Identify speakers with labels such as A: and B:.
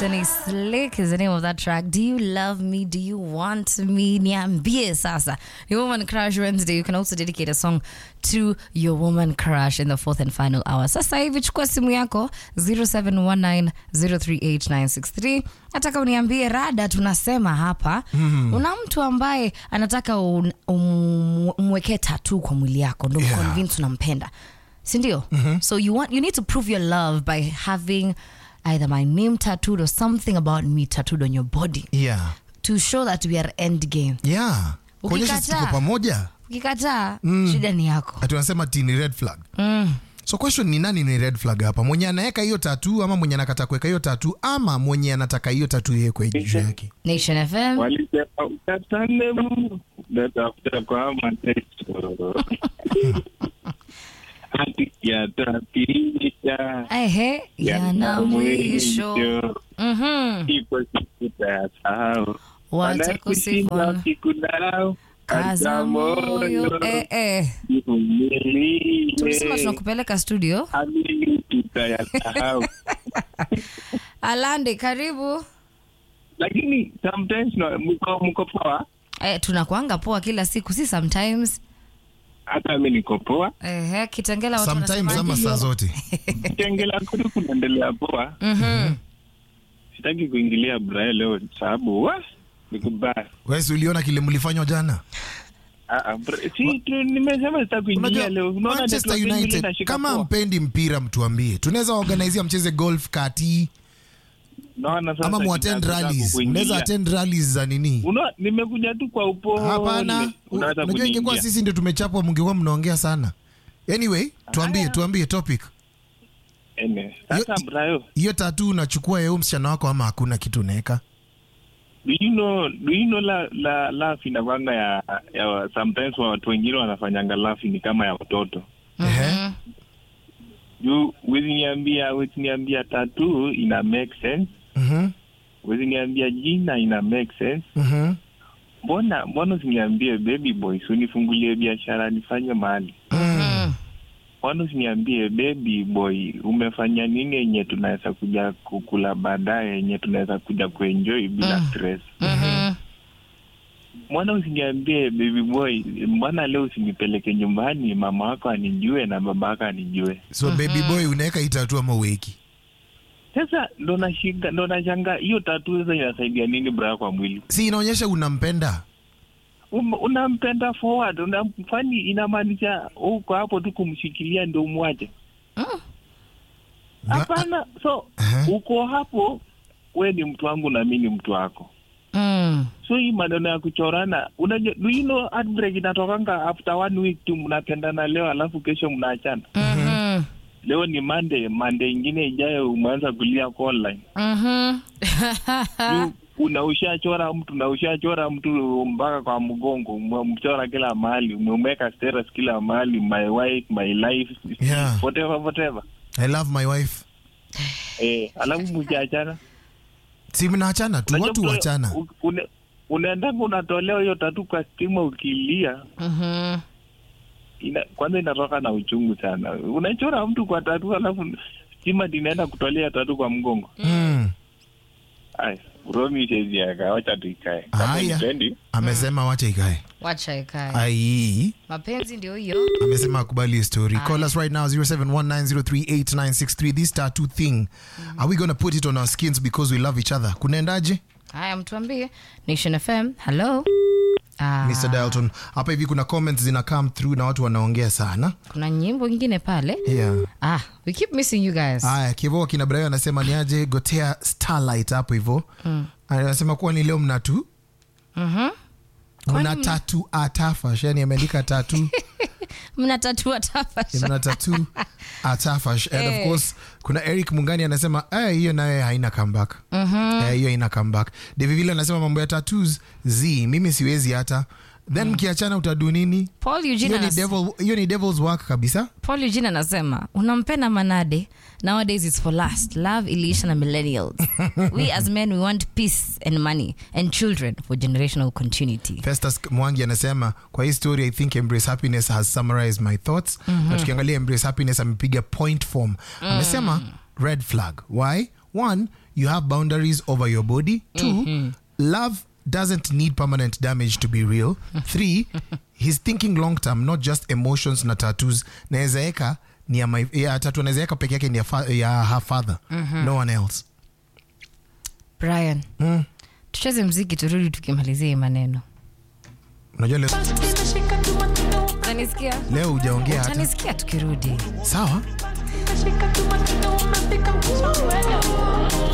A: Anthony Slick is the name of that track. Do you love me? Do you want me? Niambie sasa. Your woman crush Wednesday. You can also dedicate a song to your woman crush in the fourth and final hour. Sasa hivi chukua simu yako 0719038963. Nataka uniambie rada tunasema hapa. Una mtu ambaye anataka un- um- umwekee tattoo kwa mwili yako ndo
B: Yeah.
A: convince unampenda. Si ndio? So you want you need to prove your love by having either my name tattooed or something about me tattooed on your body
B: yeah
A: to show that we are end game.
B: yeah kuonyesha
A: Ukikataa.
B: tuko pamoja
A: Ukikataa shida ni yako.
B: ati wanasema ti ni red flag
A: Mm.
B: so question ni nani ni red flag hapa mwenye anaweka hiyo tatu ama mwenye anakata kuweka hiyo tatu ama mwenye anataka hiyo tatu iwekwe juu yake
A: Nation FM.
C: walisema ukatale Mungu natafuta kwa mateso hadi yatapisha
A: Ehe, yana mwisho. Mhm.
C: ipo siku tayasahau
A: Watakusifu
C: wakikudharau
A: kaza moyo. Eh eh.
C: ivumilie
A: Tulisema tunakupeleka studio.
C: amini tutayasahau
A: Alande, karibu.
C: lakini sometimes no, mko mko poa
A: Eh, tunakuanga poa kila siku, si sometimes.
C: hata mi niko poa
A: Ehe, Kitengela watu
B: sometimes ama
A: wanasemaje?
B: saa zote
C: tengela kutu kunaendelea poa
A: Mhm.
C: sitaki kuingilia Braille leo sababu wa ni kubaya.
B: wesi uliona kile mlifanywa jana
C: Ah, ah, Bra- si tu nimesema sitaki kuingilia
B: Unajua,
C: leo. Unaona
B: manchester
C: network yangu
B: united
C: inashika
B: kama
C: poa.
B: mpendi mpira mtuambie tunaweza organizia mcheze golf kati
C: Naona sasa
B: ama muattend
C: nitataka
B: rallies
C: kuingilia.
B: mnaweza attend rallies za nini
C: Unaona nimekuja tu kwa upole.
B: hapana
C: Unaweza
B: unajua ingekuwa
C: kuniingia.
B: sisi ndio tumechapwa mngekuwa mnaongea sana anyway tuambie
C: Haya.
B: tuambie topic
C: Ene. Sasa
B: Yo-
C: Brayo,
B: hiyo tatu unachukua yeu msichana wako ama hakuna kitu unaweka
C: do you know do you know la la laugh inakwanga ya, ya sometimes watu wengine wanafanyanga laugh ni kama ya watoto.
B: Ehe.
C: Juu wezi niambia wezi niambia tatu ina make sense.
B: Mhm,
C: Wezi niambia jina ina make sense.
B: mhm,
C: mbona mbona usiniambie baby boy si unifungulie biashara nifanye mahali
A: Mhm.
C: mbona usiniambie baby boy umefanya nini yenye tunaweza kuja kukula baadaye yenye tunaweza kuja kuenjoy bila
A: Mm.
C: stress
A: Mhm.
C: mbona usiniambie baby boy mbona leo usinipeleke nyumbani mama wako anijue na baba wako anijue
B: so baby boy unaweka hii tatu ama uweki
C: sasa ndo nashinga ndo nashanga hiyo tatu sasa inasaidia nini braa kwa mwili
B: si inaonyesha unampenda
C: Um, unampenda forward unamfani inamaanisha uko hapo tu kumshikilia ndo umwache
B: Na-
C: hapana so
B: Aha.
C: uko hapo we ni mtu wangu na mi ni mtu wako
A: Mm.
C: so hii maneno ya kuchorana unajua do you know heartbreak inatokanga after one week tu mnapendana leo alafu kesho mnaachana
A: Mhm.
C: leo ni monday monday ingine ijayo umeanza kulia kwa online
A: Mhm.
C: Juu una ushachora mtu na ushachora mtu mpaka kwa mgongo umemchora kila mahali umemweka status kila mahali my wife my life
B: Yeah.
C: whatever whatever
B: i love my wife
C: eh alafu mkiachana
B: si mnaachana tu
C: Unajua
B: watu
C: mtu-
B: wachana
C: u- une- unaendanga unatolewa hiyo tatu kwa stima ukilia
A: Mhm.
C: ina, kwanza inatoka na uchungu sana unachora mtu kwa tatu alafu stima dinaenda kutolea tatu kwa mgongo
B: Mm.
C: Aya, Romi sheziaka wacha tuikae Kama
B: Haya.
C: unipendi,
B: amesema wacha ikae
A: Wacha ikae.
B: ai
A: Mapenzi ndio hiyo.
B: amesema akubali hii story call us right now 0719038963 this tattoo thing are we gonna put it on our skins because we love each other kunaendaje
A: Haya, mtuambie. Nation FM. Hello. Ah,
B: mr dalton hapa hivi kuna comments zina come through na watu wanaongea sana
A: kuna nyimbo ingine pale.
B: yeah
A: Ah, we keep missing you guys.
B: haya kivo kina brayo anasema ni aje gotea starlight hapo hivo anasema kuwa ni leo mnatu
A: Mhm.
B: mna tatu atafash yani ameandika tatu
A: Mnatatua tafasha.
B: mna tatu atafash and of
A: Eh.
B: course kuna eric mungani anasema "Eh, hiyo nayo haina comeback Eh, hiyo haina comeback david vile anasema mambo ya tattoos z mimi siwezi hata then mkiachana utadu nini
A: Paul Eugene
B: hiyo ni,
A: anas-
B: devil, hiyo ni devil's work kabisa
A: Paul Eugene anasema unampenda Manade. Nowadays it's for lust. Love iliisha na millennials. we as men we want peace and money and children for generational continuity.
B: festus mwangi anasema kwa hii story i think embrace happiness has summarized my thoughts na tukiangalia embrace happiness amepiga point form amesema red flag why one you have boundaries over your body two love doesn't need permanent damage to be real three he's thinking long term not just emotions na tattoos nawezaeka ni ya, my- ya tatu nawezaeka peke yake ni ya, fa, ya her father no one else
A: brian
B: mm.
A: tucheze mziki turudi tukimalizia hii maneno
B: unajua leo,
A: utanisikia
B: leo hujaongea hata
A: utanisikia tukirudi
B: sawa